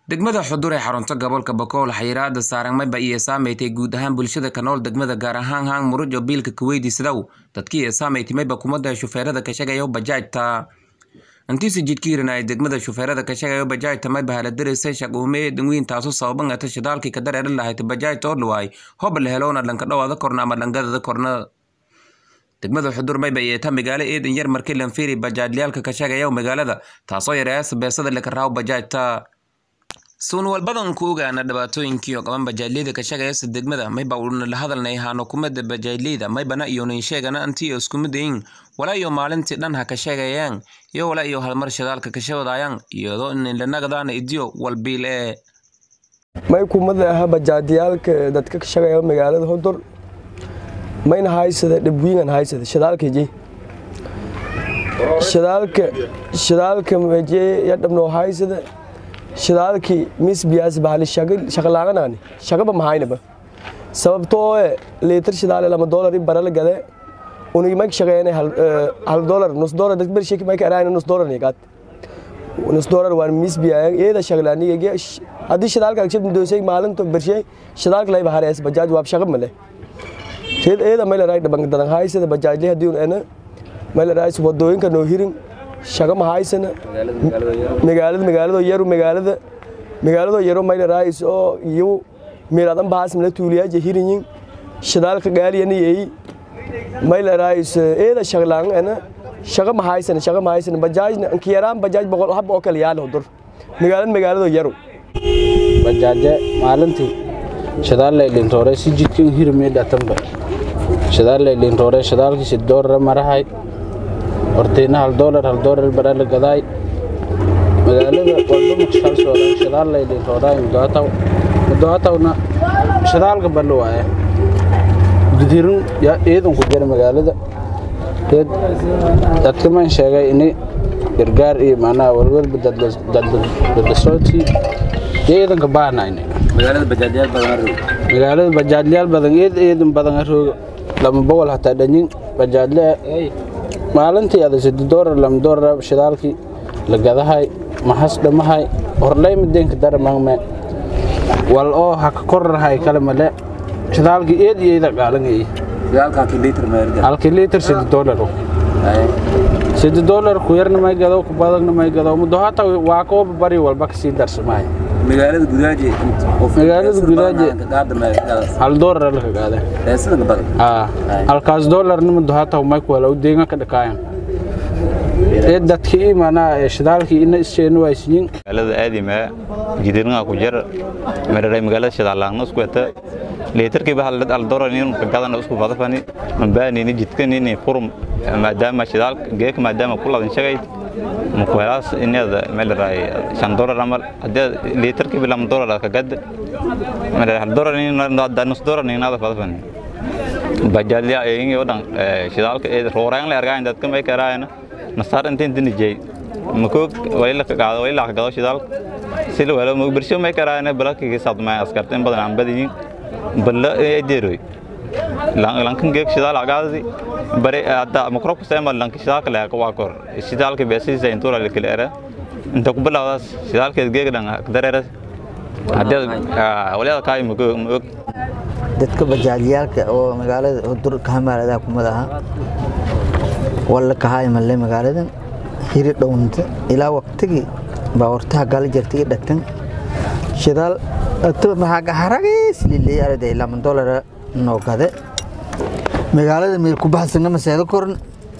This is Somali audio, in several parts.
degmada xudur ee xarunta gobolka bakool xayiraada saaran mayba iyo saameeytay guud ahaan bulshada ka nool degmada gaar ahaan hang muruj oo biilka kuweydi sidaw dadkii ee saameeytay mayba kumada shufeerada ka shaqeeya bajaajta intiisa jidkiirina ay degmada shufeerada ka shaqeeya bajaajta mayba hala dirisay shaquume dangwiin taasu sababan ata shidaalkii ka dareeri lahayd bajaajta oo dhawaay hob la heloona dhanka dhawaada korna ama dhangadada korna degmada xudur mayba iyo ta magaalo eedan yar markii lanfiiri bajaajlayaalka ka shaqeeya magaalada taasoo yareeyasa beesada laka raaw bajaajta suun walbadan ku ogaana dhibaatooyinkii oo qaban bajaajleyda ka shaqeeyasa degmada mayba uuna la hadalnay haano kumada bajaajleyda maybana iyonan sheegana antii oo isku midayin walaa iyo maalintii dhan ha ka sheegayaan iyo walaa iyo halmar shidaalka ka shabadayaan iyadoo in lanagadaana idiyo walbiil ee may kumada aha bajaajyaalka dadka ka shaqeeya magaalada xudur mayna haysada dhabwiingan haysada shidaalkaji shidaalka shidaalka meje yadhabnoo haysada shidaalkii misbiyaas bahali shaqalaaqanaani shaqaba mahaynaba sababtoo liitar shidaale lama doolari barala gade unigi mayka shaqeeyana hal dolar nus dolar dadbar sheki mayka araayna nus dolar nigaad nus dolar waan misbiyayan eeda shaqlaaniga haddii shidaalka agshab doosay maalinta bershay shidaalka layba harees bajaaj waab shaqa male eeda mayla raay dhaban dadan haysada bajaajle haddii un ena mayla raay wadooyinka noo hirin shaqa ma haysana magaalada magaalado yaru magaalada magaalado yaro mayla raayis oo iyo meeladan baas mala tuuliyaaje hirinyin shidaalka gaaliyana yeey mayla raayis eeda shaqlaan ana shaqa ma haysana shaqa ma haysana bajaajna ankiyaraan bajaaj boqol hab oo kale yaal hodur magaalada magaalado yaru bajaaje maalintii shidaal laylintoore si jidkan hirmee dhatanba shidaal laylintoore shidaalkiisi doorara marahay hortayna hal doolar hal doolar baraa la gadaay magaalada walba maqshal soodan shidaal laylintoodhaay mudoataw mudoatawna shidaalka ballo waaye gudirin yaa ciidan ku jira magaalada deed dadka man sheegay ini gargaar iyo macnaha walwalba dadlasoodkii ciidanka baanayne magaalada bajaajyaal badan eed eedan badan arooga lama boqol hataa dhanyin bajaajle maalintii ada sidi doolar lama doolar shidaalkii la gadahay maxas dhamahay horlay mideenka daramangme wal oo ha ka korrahay kale male shidaalkii eed iyo eeda gaalangay halkii liitar sidi doolar sidi doolar ku yarna may gado ku badagna may gado mudo hata waa kooba bari walba kasii darsamahay magaalada gudaaje magaalada gudaaje hal doolar laka gaada halkaas doolarna mudo hata may kuwala u deegan ka dhakaayan ee dadkii manaa shidaalkii ina isheena waaysiyin magaalada aadima jidirnga ku jar mararay magaalada shidaalaangna isku wata leetarkiiba hal doolar nin gadan isku badafani mambaanini jidkanini furum maadaama shidaalka geeka maadaama ku ladan shagay mukuhelaas inada melaray shan doolar amal hadii liitarkiiba lama doolar ka gad melaray hal doolar nin nus doolar ninada badafani bajaadliya ayingi oo dhan shidaalka ee rooraan la argaan dadka may karaayna nasaar intiin dinijay makoog wayla ka qaado wayla ka gado shidaalka si la wala birsho may karaayna balakii sadmay askarta in badan aan badiyeen balla ay deeroy lankan geek shidaal agaadi bare hadda makro ku seema lankan shidaalka la ka waa kor shidaalka beesiisa intura la kala era inta ku bilawdaas shidaalka geek dhan dareera hadda waliya kaay makoog dadka bajaajyaalka oo magaalada hudur kahamaalada kumadaha walla kahaay malle magaaladan hiri dhownta ilaa waqtigii baawartaha gala jirtay dhatan shidaal maxaagaharagays liley arday lama dolara noo gade magaalada meel ku baxsana maseedo koran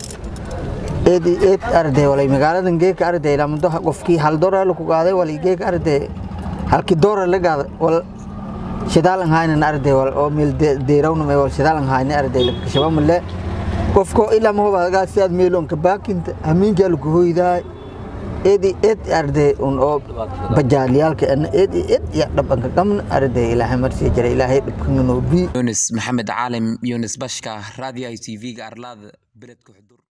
eed eed arday walay magaaladan geeka arday lamado qofkii hal dolar ku qaaday walay geeka arday halkii dolar la qaaday wal shidaalan haynan arday wal oo meel deerawna may wal shidaalan haynan arday la kashaba male qofko ilaa ma hubaad gaa sidaad meelon ka baakinta amiinka lagu hoydaay eed eed arday un oo bajaalyaalka ana eed eed ya dhabanka qamna arday ilaahay marsi jira ilaahay dhibkana noo bii yunis maxamed caalim yunis bashka raadiyo i t v-ga arlaada beledka xudur